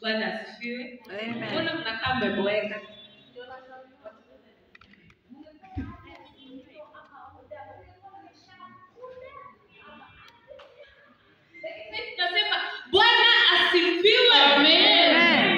Bwana asifiwe. Amen. Mbona mnakaa mmeboeka? Tunasema Bwana asifiwe. Amen.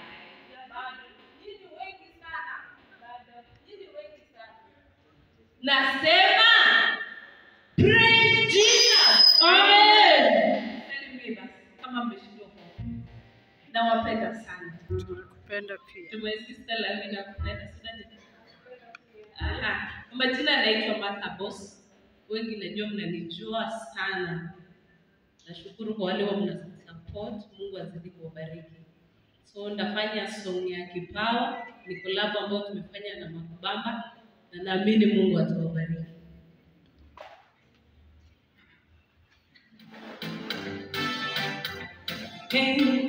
Nasema praise Jesus. Amen. Salimie basi, kama mmeshindwa kuongea. Nawapenda sana. Tunakupenda pia. Tume sister Lavi nakupenda sana. Aha. Kwa majina naitwa Martha Boss. Wengi najua mnanijua sana. Nashukuru kwa wale wa mna support. Mungu azidi kuwabariki. So ndafanya song ya kipawa, ni collab ambayo tumefanya na Makubamba na naamini Mungu atawabariki. Hey.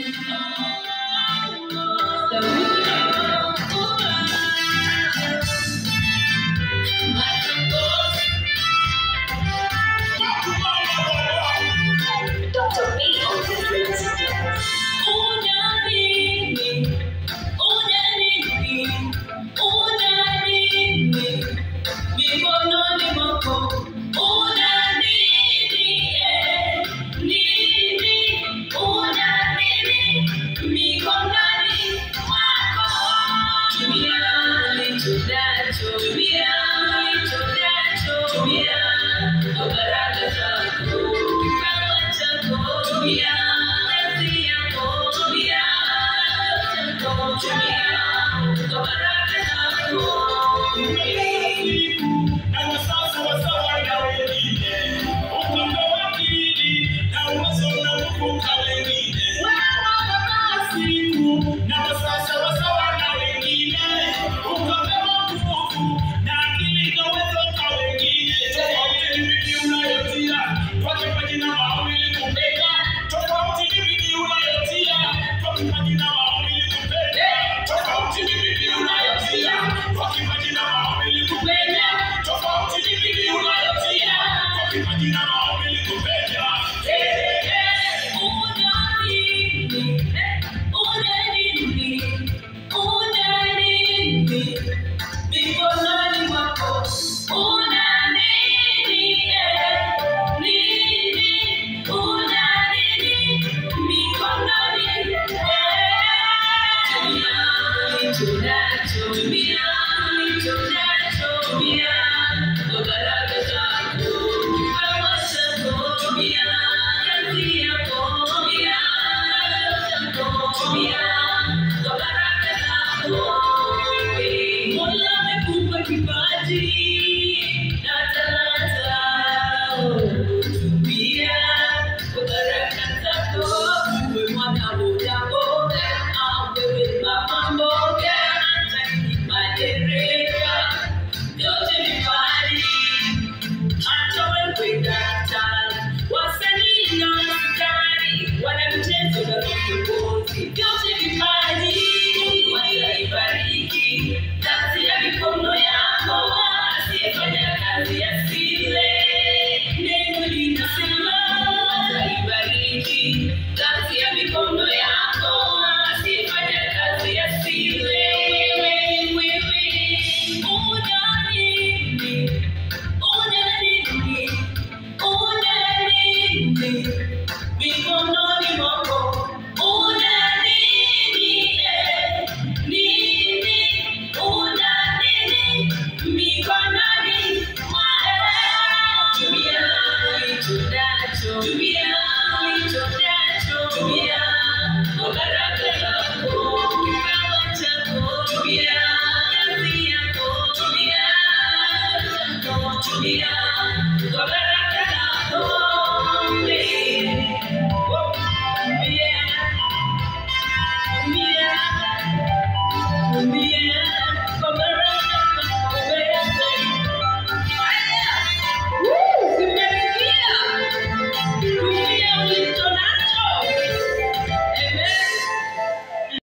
Tumia, tumia, tumia,